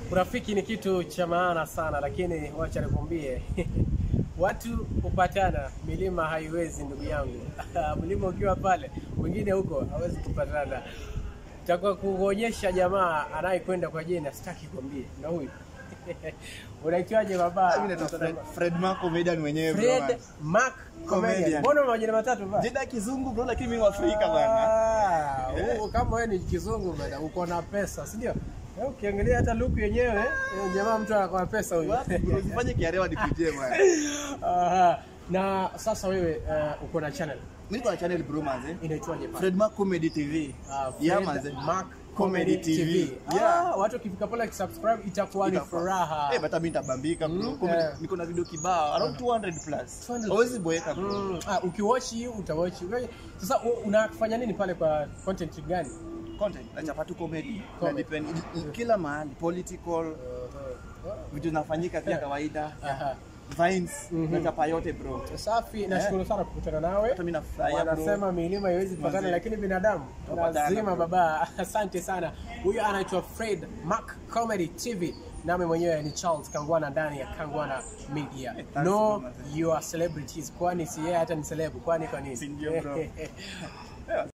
Urafiki ni kitu cha maana sana, lakini wacha nikwambie watu hupatana, milima haiwezi ndugu yangu. Mlima ukiwa pale, mwingine huko hawezi kupatana. Takuwa kuonyesha jamaa anayekwenda kwa jina, sitaki kwambie, na huyu unaitwaje baba? Mimi naitwa Fred, Fred Mark comedian mwenyewe bro. Fred man. Mark Comedian. Comedian. Mbona una majina matatu ba? Jina kizungu bro lakini mimi Afrika bana. Ah, u- kama wewe ni kizungu bwana, uko na pesa, si ndio? Eh, Ukiangalia hata look yenyewe, eh, jamaa mtu anakuwa na pesa huyu. Wapi bro usifanye kiarewa nikujie bwana. Aha. Na sasa wewe uh, uko na channel Mimi niko na channel bro manze. inaitwaje pale? Fred Mark Comedy TV. Ah, Yeah Fred manze. Mark Comedy TV. Yeah. Ah, watu wakifika pale wakisubscribe itakuwa ni Itakuwa- furaha. Eh, bata mimi nitabambika bro. Mm, Comedy- eh. Niko na video kibao around 200 plus. 200. Hawezi boeka bro. Mm, ah, ukiwatch hii utawatch. Wewe- Sasa u- unafanya nini pale kwa content gani? Content na chapa tu comedy. Na Comedy. depend kila mahali political vitu zinafanyika kama kawaida. Aha. Vines Mhm. na chapa yote bro. Safi, nashukuru sana kukutana nawe. Hata mimi nafurahia bro. Wanasema milima haiwezi kupatana, Manze. lakini binadamu Tunapatana, lazima. bro. Baba, asante sana. Huyo anaitwa Fred Mark Comedy TV, nami mwenyewe ni Charles Kangwana ndani ya Kangwana Media. Eh, thanks, No, bro, manze. you are celebrities, kwani si yeye hata ni celeb, kwani kwa nini? Si ndio, bro.